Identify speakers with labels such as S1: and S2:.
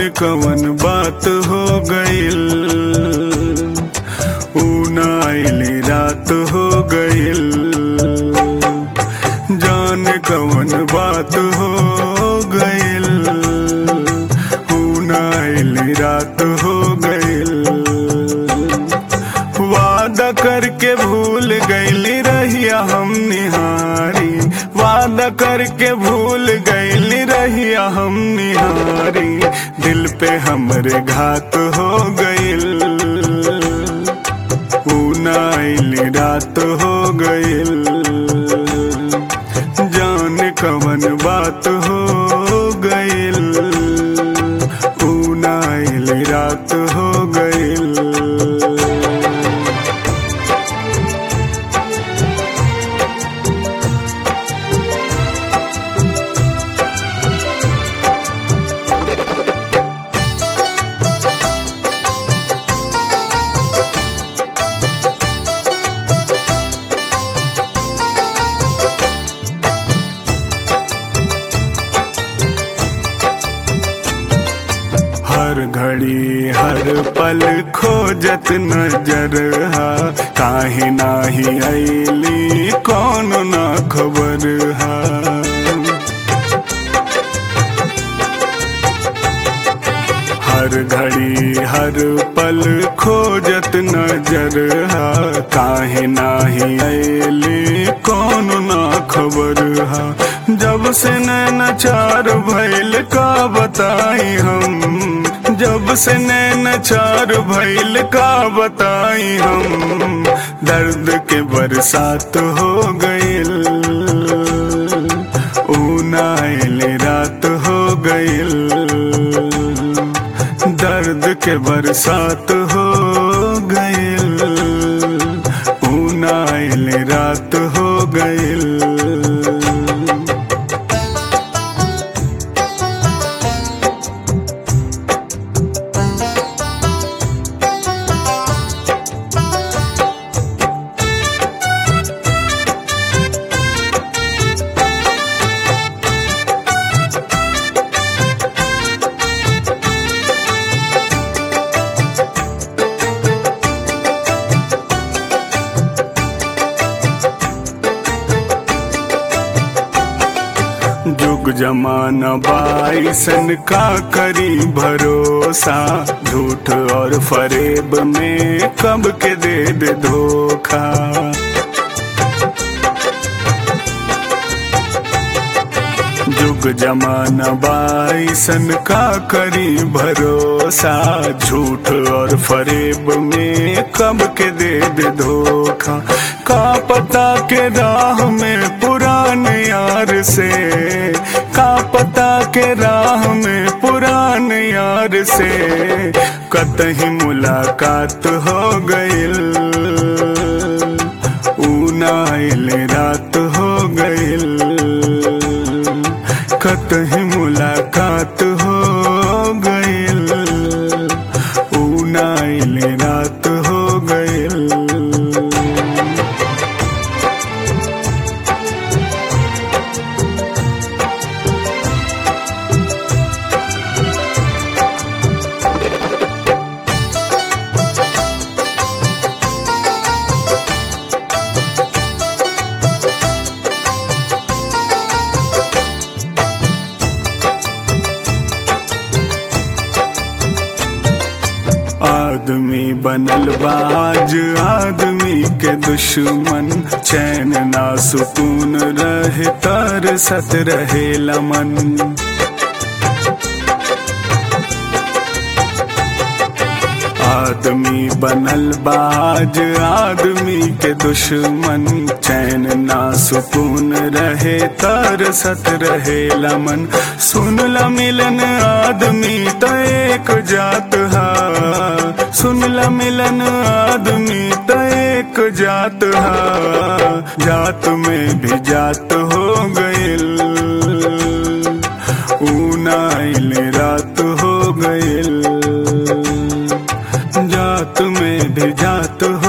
S1: कवन बात हो गइल ऊ ना आइली रात हो गइल जान कवन बात हो गइल ऊ ना आइली रात हो गइल वादा करके भूल गईली रहिया हम निहारी वादा करके भूल गईली रहिया हम निहारी दिल पे हमरे घात हो गइल ऊ ना आइली रात हो गइल जान कवन बात हो गइल ऊ ना आइली रात हो गइल हर घड़ी हर पल खोजत नजर हा काहे नाही ऐली कौन ना खबर हा हर घड़ी हर पल खोजत नजर हा काहे नाही ऐली कौन ना खबर हा जब से नैना चार भैल का बताई हम जब से नैना चार भैल का बताई हम दर्द के बरसात हो गइल ऊ नाइल रात हो गइल दर्द के बरसात हो गइल ऊ नाइल रात हो गइल जुग जमाना बाईसन का करी भरोसा झूठ और फरेब में कब के दे दे धोखा जुग जमाना बाईसन का करी भरोसा झूठ और फरेब में कब के दे दे धोखा का पता के राह में पुराने यार से का पता के राह में पुराने यार से कतही मुलाकात हो गइल ऊ नाइल रात हो गइल कतही मुलाकात हो गइल ऊ नाइल रात हो गइल आदमी बनल बाज आदमी के दुश्मन चैन ना सुकून रहे तर सत रहे लमन आदमी बनल बाज आदमी के दुश्मन चैन ना सुकून रहे तर सत रहे लमन सुन ल मिलन आदमी तो एक जात हा सुन ल मिलन आदमी तो एक जात हा जात में भी जात हो गइल ऊ नाइल रात हो गइल जात में भी जात हो